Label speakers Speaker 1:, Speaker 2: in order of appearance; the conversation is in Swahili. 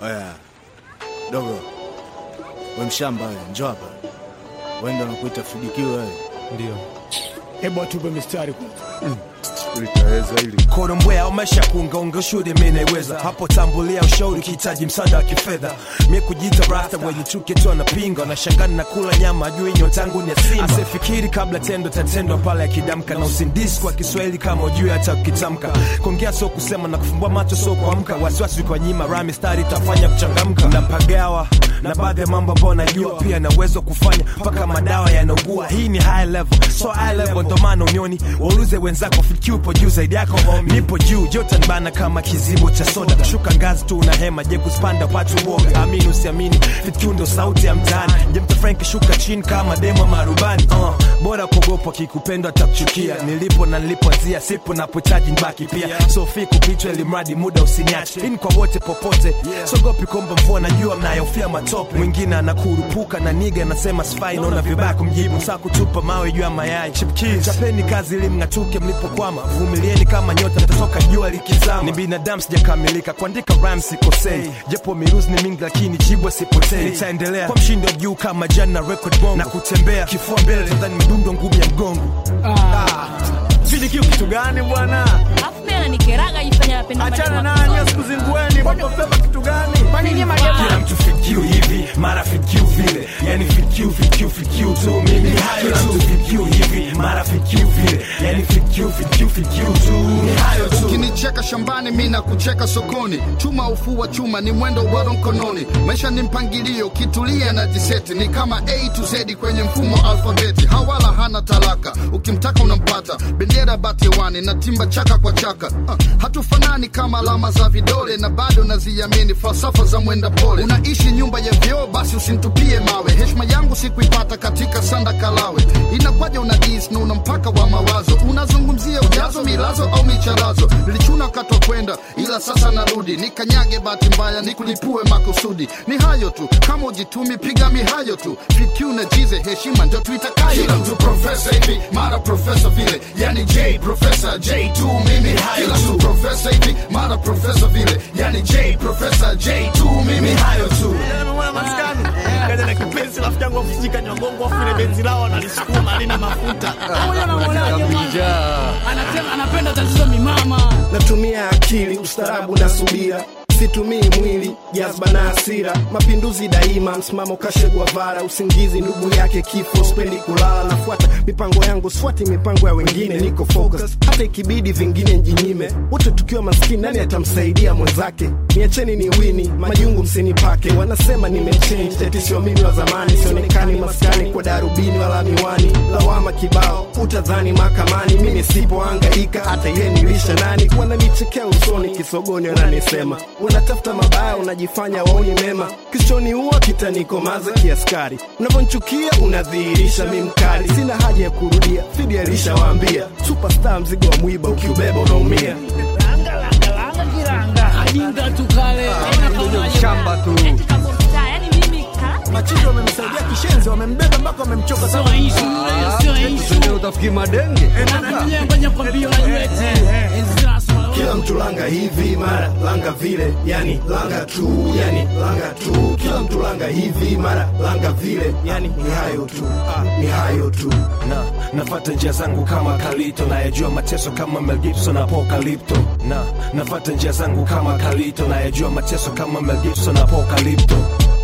Speaker 1: Oya dogo, we mshamba we, njoo hapa. Wenda unakuita fidikiwe wewe.
Speaker 2: Ndio.
Speaker 3: Hebu atupe mistari kwanza.
Speaker 1: Litaweza hili
Speaker 4: Korombwea umesha kuungaunga shule mimi naiweza hapo, tambulia ushauri ukihitaji msaada wa kifedha. Mimi kujiita rasta wenye chuki tu anapinga, nashangana na kula nyama ajui nyota yangu ni ya simba. Asifikiri kabla tendo tatendwa pale akidamka, na usindisi kwa Kiswahili kama ujui hata ukitamka. Kuongea sio kusema na kufumbua macho sio kuamka, wasiwasi kwa nyima rami stari itafanya kuchangamka. Napagawa na baadhi ya mambo ambayo najua pia na uwezo wa kufanya mpaka madawa yanaugua. Hii ni high level, so high level ndo maana unioni waulize wenzako fikiri upo juu zaidi yako homie. nipo juu joto nibana kama kizibo cha soda shuka ngazi tu una hema je kuspanda watu woga amini usiamini fikiri ndo sauti ya mtaani je mta frank shuka chini kama demo marubani uh, bora kuogopa kikupendwa atakuchukia nilipo na nilipoanzia sipo napochaji nibaki pia sofi kupitwa ili mradi muda usiniache hii ni kwa wote popote sogopi komba mvua najua mnayofia matope mwingine anakurupuka na niga anasema sifai naona vibaya kumjibu saa kutupa mawe juu ya mayai chipkiz chapeni kazi ili mng'atuke mlipokwama vumilieni kama nyota mtatoka jua likizama ni binadamu sijakamilika kuandika rhymes sikosei japo miruzi ni mingi lakini jibwa sipotei nitaendelea kwa mshindo juu kama jana record bongo na kutembea kifua mbele tadhani midundo ngumu ya mgongo
Speaker 3: Fidikiu kitu gani bwana?
Speaker 5: Alafu mimi ananikeraga jifanya napenda
Speaker 3: Achana
Speaker 5: maneno
Speaker 3: nanyi
Speaker 5: makusudi.
Speaker 3: asikuzingueni. Bongo Flava kitu gani?
Speaker 4: kila mtu fikiu hivi mara fikiu vile yani fikiu fikiu fikiu tu mimi hayo kila mtu fikiu hivi mara fikiu vile yani fikiu fikiu fikiu tu ni hayo tu
Speaker 6: ukinicheka shambani mi na kucheka sokoni chuma ufua chuma ni mwendo wa mkononi maisha ni mpangilio kitulia na jiseti ni kama a to z kwenye mfumo wa alfabeti hawala hana talaka ukimtaka unampata bendera batiwani na timba chaka kwa chaka uh, hatufanani kama alama za vidole na bado naziamini falsafa za mwenda pole unaishi nyumba ya vyoo basi usintupie mawe heshima yangu sikuipata katika sanda kalawe inakwaja una dis na una mpaka wa mawazo unazungumzia ujazo milazo au micharazo nilichuna wakati wa kwenda ila sasa narudi nikanyage bahati mbaya nikulipue makusudi ni hayo tu kama ujitumi piga mihayo tu PQ na jize heshima ndio tuitakayo kila mtu profesa hivi mara profesa vile yani j profesa j tu mimi hayo kila mtu profesa hivi mara profesa vile yani j profesa j tu mimi hayo tu
Speaker 3: Mwana maskani. Kaja na kipenzi rafiki yangu afusika nyongongo afu ile benzi lao analisukuma halina mafuta.
Speaker 7: Moja na moja anasema anapenda tatizo mimama.
Speaker 8: natumia akili ustarabu na subira situmii mwili jazba na hasira mapinduzi daima msimamo kashe guavara usingizi ndugu yake kifo spendi kulala nafuata mipango yangu sfuati mipango ya wengine niko focus hata ikibidi vingine njinyime wote tukiwa maskini nani atamsaidia mwenzake niacheni ni wini majungu msinipake wanasema nimechange tetisio mimi wa zamani sionekani maskani kwa darubini wala miwani lawama kibao utadhani mahakamani mi nisipoangaika hata ye nilisha nani wananichekea usoni kisogoni wananisema unatafuta mabaya unajifanya waoni mema kisichoniua kitanikomaza kiaskari unavyonchukia unadhihirisha mi mkali sina haja ya kurudia fidi alishawaambia superstar mzigo wa mwiba ukiubeba unaumia
Speaker 7: Langa langa langa kiranga. Ajinga tu kale.
Speaker 5: Shamba tu. Eti kama mtaa, yani mimi ka-
Speaker 3: Machizi wamemsaidia kishenzi, wamembeba mpaka wamemchoka
Speaker 7: Sio
Speaker 3: sana.
Speaker 7: issue yule, sio issue.
Speaker 2: utafikiri madenge
Speaker 7: Na mwenyewe kwenye kwambia unajua eti. Enzi rasmi.
Speaker 8: kila mtu langa hivi mara langa vile yani langa tu yani langa tu kila mtu langa hivi mara langa vile yani ni hayo tu ni hayo tu
Speaker 4: na nafata njia zangu kama kalito nayajua mateso kama Mel Gibson apokalipto na nafata njia zangu kama kalito nayajua mateso kama Mel Gibson apokalipto